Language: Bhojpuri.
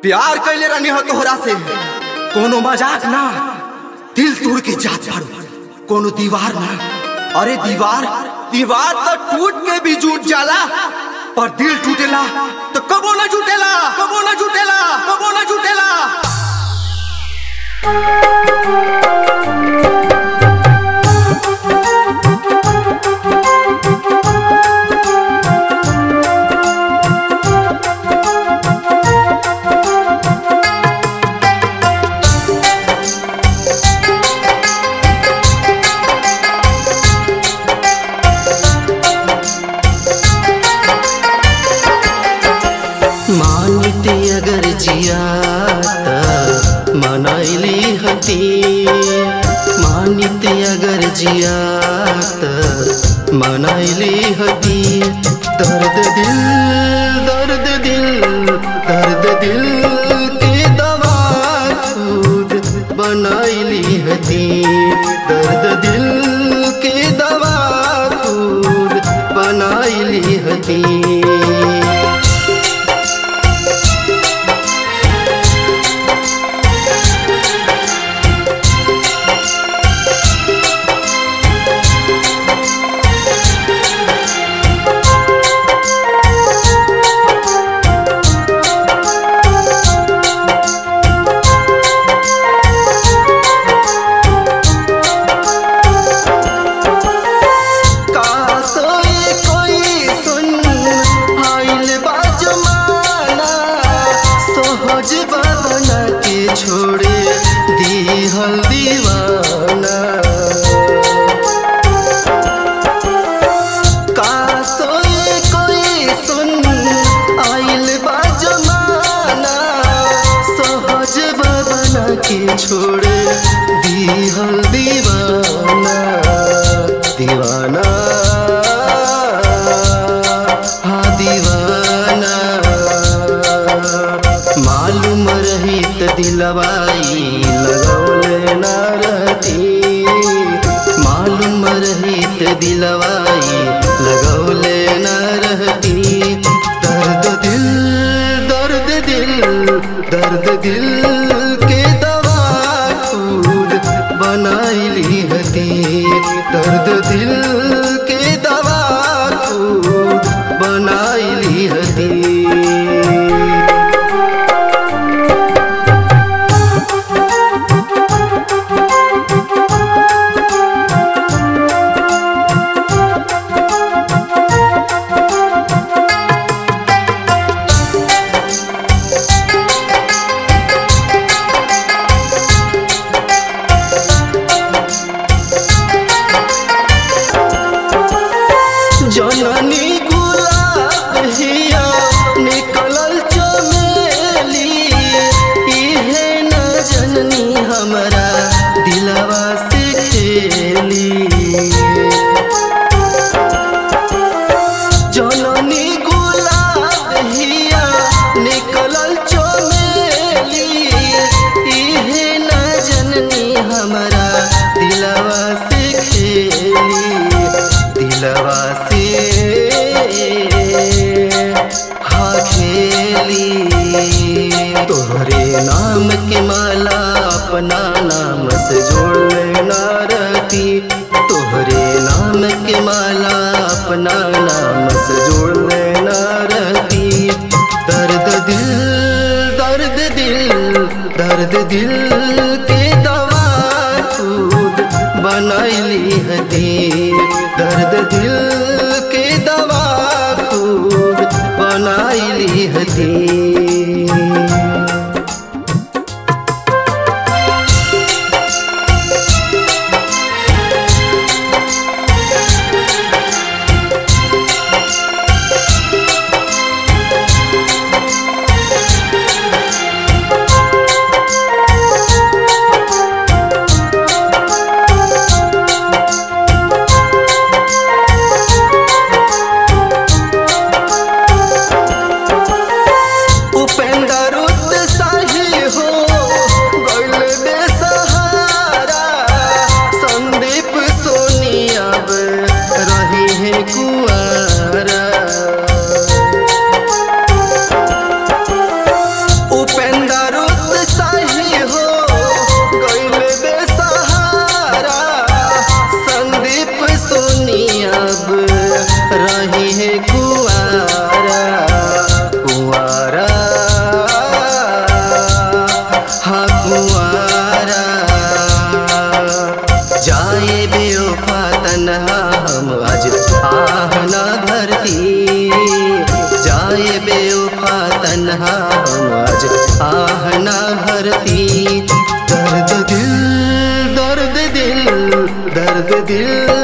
प्यार कैले रहनी हो तोहरा से कोनो मजाक ना दिल तोड़ के जात बारू कोनो दीवार ना अरे दीवार दीवार तो टूट के भी जुट जाला पर दिल टूटेला तो कबो ना जुटेला कबो ना जुटेला कबो ना जुटेला मानिते अगर जियाता मनाइली हती मानिते अगर जियाता मनाइली हती दर्द दिल दर्द दिल दर्द दिल के दवा खुद बनाइली हती दर्द दिल के दवा खुद बनाइली हती कासोई कोई सुन आइल बा जमाना सहज बना के छोड़े दीहल दीवाना कासोई कोई सुन आइल बा जमाना सहज बना के छोड़े दीहल दीवाना दीवाना हाँ दीवाना मालूम रही त दिलवाई लगौले ना रहती मालूम रही त दिलवाई लगौले ना रहती दर्द दिल दर्द दिल दर्द दिल के दवा खुद बनाइली हती दर्द दिल के दवा खुद बनाइली हती जननी गुलाब हिया निकलल चमेली इहे न जननी हमरा दिलवा से खेली जननी गुलाब हिया निकलल चमेली इहे न जननी हमरा दिलवा से खेली दिलवा से हाँ खेली तोहरे नाम के माला अपना नाम से जोड़ लेना रहती तोहरे नाम के माला अपना नाम से जोड़ लेना रहती दर्द दिल दर्द दिल दर्द दिल के दवा खुद बनाइली हती दर्द दिल के दवा खुद बनाइली हती रहती जाए बेवफा तन्हा हम आज आह ना भरती दर्द दिल दर्द दिल दर्द दिल